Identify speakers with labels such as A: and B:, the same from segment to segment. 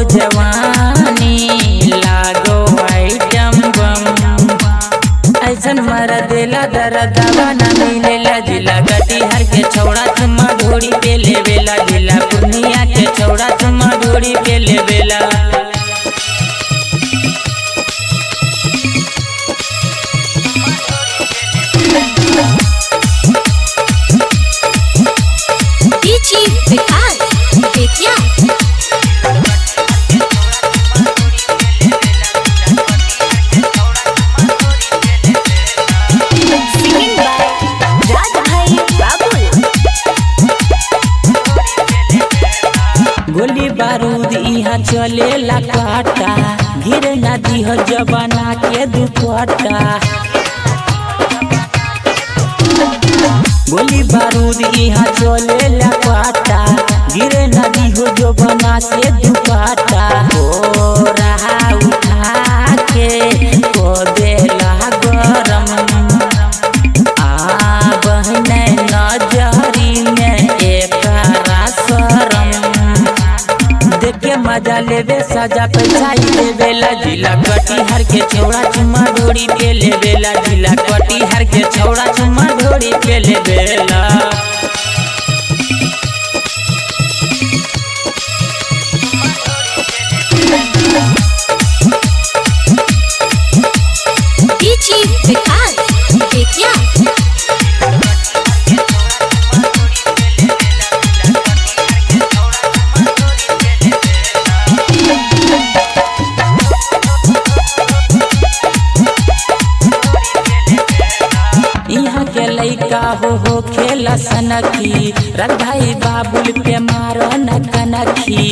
A: जवानी लागो item bomb ऐसन मर देला दरदवा न मिलेला जिला कटिहार के छौड़ा चुम्मा ढोड़ी पे लेवेला जिला पूर्णिया के छौड़ा चुम्मा ढोड़ी पे लेवेला
B: DJ Vikas Vidya Singing by Radhai Babul
A: गोली बारूद यहाँ चलेला काटा गिर नदी हो जबाना के दुपट्टा गोली बारूद यहाँ चलेला काटा गिर नदी हो जबाना से दुपट्टा हो रहा उठा के को देला गरम आ बहने नजरी में एकरा शरम देख के मजा लेवे सजा पैसा ही देवेला जिला कटिहार के छौड़ा चुम्मा ढोड़ी पे लेवेला जिला कटिहार के छौड़ा चुम्मा ढोड़ी पे लेवेला
B: DJ Vikas Vidya
A: यहाँ के लइका हो हो खेला सनकी रंधाई बाबुल पे मारो न कनखी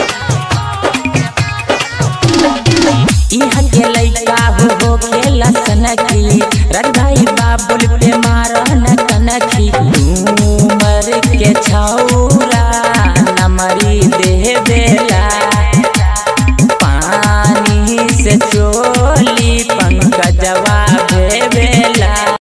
A: यहाँ के लइका हो हो खेला सनकी रंधाई बाबुल पे मारो न कनखी उमर के छौ